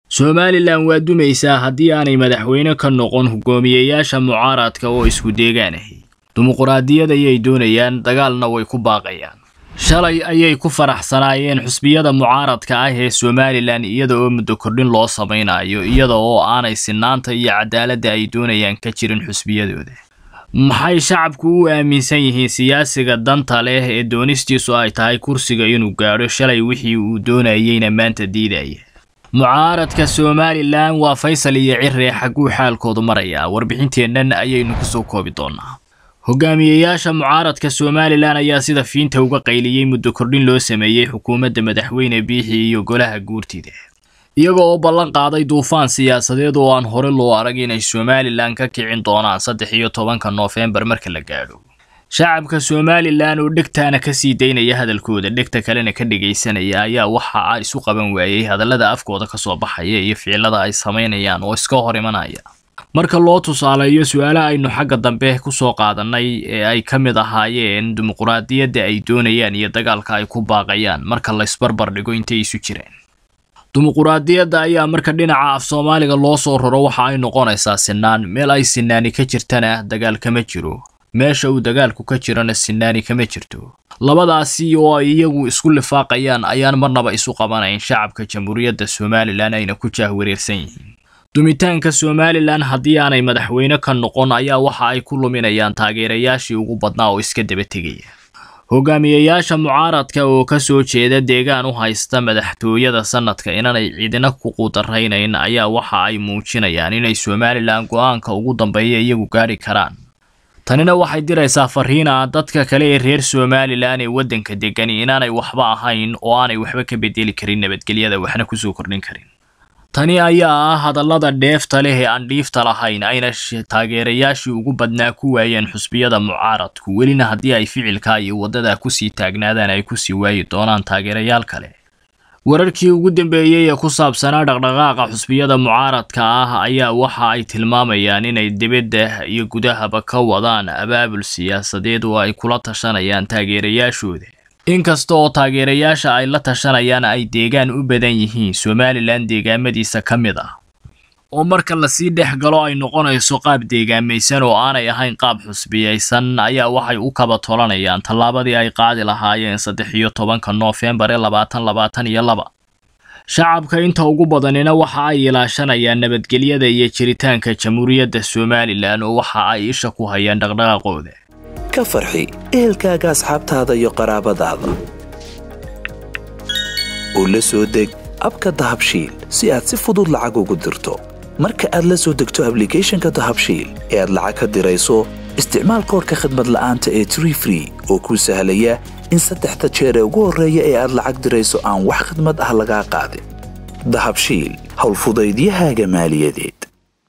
somalilan waa dumaysaa haddii aanay madaxweyne ka noqon hogaamiyeyaasha mucaaradka oo isku deegaan ahi dimuquraadiyad ayay doonayaan dagaalna way ku baaqayaan shalay ayay ku faraxsanaayeen xusbiyada mucaaradka ah ee somalilan iyada oo muddo kordhin loo samaynayo iyada oo aanay sinaanta iyo cadaaladda ay doonayaan ka jirin xusbiyadooda maxay shacabku u aaminsan yihiin siyaasiga danta leh ee doonistiisu ay tahay kursiga inuu gaadho shalay wixii uu doonayeyna maanta diidaya mucaaradka somalilan waa faysal iyo ciree xagguu xaalkoodu marayaa warbixinteennan ayaynu kusoo koobi doonaa hogaamiyeyaasha mucaaradka somalilan ayaa sida fiinta uga qayliyey muddo kordhin loo sameeyey xukuumadda madaxweyne biixi iyo golaha guurtida iyaga oo ballan qaaday duufaan siyaasadeed oo aan hore loo arag inay somalilan ka kicin doonaan saddex iyo tobanka noofembar marka la gaadho shacabka somalilan oo dhegtaana ka sii daynaya hadalkooda dhegta kalena ka dhegaysanaya ayaa waxa a isu qaban waayey hadallada afkooda ka soo baxaya iyo ficilada ay samaynayaan oo iska hor imanaya marka loo tusaaleeyo su-aalaha aynu xagga dambe kusoo qaadanay ee ay ka mid ahaayeen dimuquraadiyadda ay doonayaan iyo dagaalka ay ku baaqayaan marka laysbarbar dhigo intay isu jireen dimuquraadiyadda ayaa marka dhinaca af soomaaliga loo soo raro waxa ay noqonaysaa sinaan meel ay sinaani ka jirtana dagaal kama jiro meesha uu dagaalku ka jirana sinaani kama jirto labadaasi oo ay iyagu isku lifaaqayaan ayaan marnaba isu qabanayn shacabka jamhuuriyadda somalilan ayna ku jaahwareersan yihiin dumitaanka somalilan haddii aanay madaxweyne ka noqon ayaa waxa ay ku luminayaan taageerayaashii ugu badnaa oo iska daba tegaya hogaamiyeyaasha mucaaradka oo ka soo jeeda deegaan u haysta madaxtooyada sanadka inanay ciidina ku quudaraynayn ayaa waxa ay muujinayaan inay somalilan go-aanka ugu dambeeya iyagu gaadhi karaan tanina waxay diraysaa fariina dadka kale ee reer somalilan ee waddanka degani inaanay waxba ahayn oo aanay waxba ka bedeli karin nabadgelyada waxna kusoo kordhin karin tani ayaa ah hadallada dheefta leh ee aan dhiifta lahayn ayna taageerayaashii ugu badnaa ku waayeen xusbiyada mucaaradku welina haddii ay ficilka iyo waddadaa kusii taagnaadaan ay kusii waayi doonaan taageerayaal kale wararkii ugu dambeeyey ee ku saabsanaa dhaqdhaqaaqa xusbiyada mucaaradka ah ayaa waxa ay tilmaamayaan inay dibadda iyo gudahaba ka wadaan abaabul siyaasadeed oo ay kula tashanayaan taageerayaashooda inkasta oo taageerayaasha ay la tashanayaan ay deegaan u badan yihiin somalilan deegaamadiisa ka mid ah oo marka lasii dhex galo ay noqonayso qaab deegaamaysan oo aanay ahayn qaab xusbiyaysan ayaa waxay u kaba tolanayaan tallaabadii ay qaadi lahaayeen saddex iyo tobanka noofembar ee labaatan labaatan iyo laba shacabka inta ugu badanina waxa ay ilaashanayaan nabadgelyada iyo jiritaanka jamhuuriyadda somalilan oo waxa ay isha ku hayaan dhaqdhaqaaqooda ka farxi ehelkaaga asxaabtaada iyo qaraabadaada oo la soo deg abka dahabshiil si aad si fudud lacag ugu dirto marka aad la soo degto ablicathonka dahabshiil ee aad lacag ka dirayso isticmaal koorka khadmad la'aanta ee tree free oo kuu sahlaya in saddexda jeer ee ugu horreeya ee aad lacag dirayso aan wax khadmad ah lagaa qaadin dahabshiil howlfudaydiyahaaga maaliyadeed